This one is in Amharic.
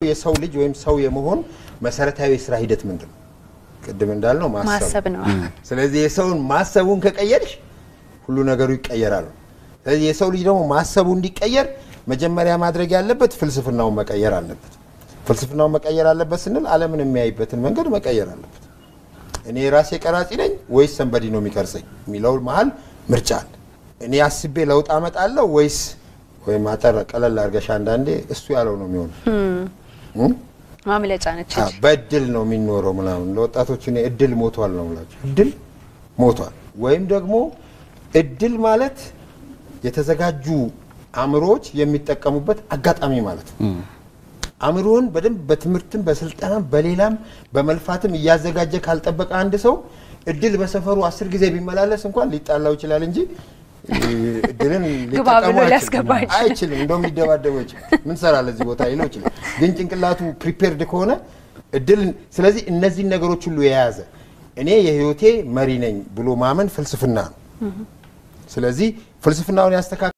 የሰው ልጅ ወይም ሰው የመሆን መሰረታዊ የስራ ሂደት ምንድን ነው? ቅድም እንዳልነው ማሰብ ማሰብ ነው። ስለዚህ የሰውን ማሰቡን ከቀየርሽ ሁሉ ነገሩ ይቀየራል። ስለዚህ የሰው ልጅ ደግሞ ማሰቡ እንዲቀየር መጀመሪያ ማድረግ ያለበት ፍልስፍናውን መቀየር አለበት። ፍልስፍናውን መቀየር አለበት ስንል ዓለምን የሚያይበትን መንገድ መቀየር አለበት። እኔ የራሴ ቀራጺ ነኝ ወይስ ሰንበዲ ነው የሚቀርጸኝ የሚለው መሀል ምርጫ አለ። እኔ አስቤ ለውጥ አመጣለሁ ወይስ ወይም አጠር ቀለል አድርገሽ አንዳንዴ እሱ ያለው ነው የሚሆነው እም? ማምለጫ ነች። አዎ፣ በእድል ነው የሚኖረው ምናምን። ለወጣቶች እኔ እድል ሞቷል ነው የምላቸው። እድል ሞቷል። ወይም ደግሞ እድል ማለት የተዘጋጁ አእምሮዎች የሚጠቀሙበት አጋጣሚ ማለት ነው። አእምሮን በደንብ በትምህርትም በስልጠናም በሌላም በመልፋትም እያዘጋጀ ካልጠበቀ አንድ ሰው እድል በሰፈሩ አስር ጊዜ ቢመላለስ እንኳን ሊጣላው ይችላል እንጂ እ፣ እድልን ግባ ሊጠቀሙ ብሎ አይችልም። ሊያስገባ አይችልም። አይችልም። እንደውም ሊደባደበው ይችላል። ምን ሰራለህ እዚህ ቦታ ሊለው ይችላል። ግን ጭንቅላቱ ፕሪፔርድ ከሆነ እድል ስለዚህ እነዚህን ነገሮች ሁሉ የያዘ እኔ የህይወቴ መሪ ነኝ ብሎ ማመን ፍልስፍና ነው። ስለዚህ ፍልስፍናውን ያስተካክል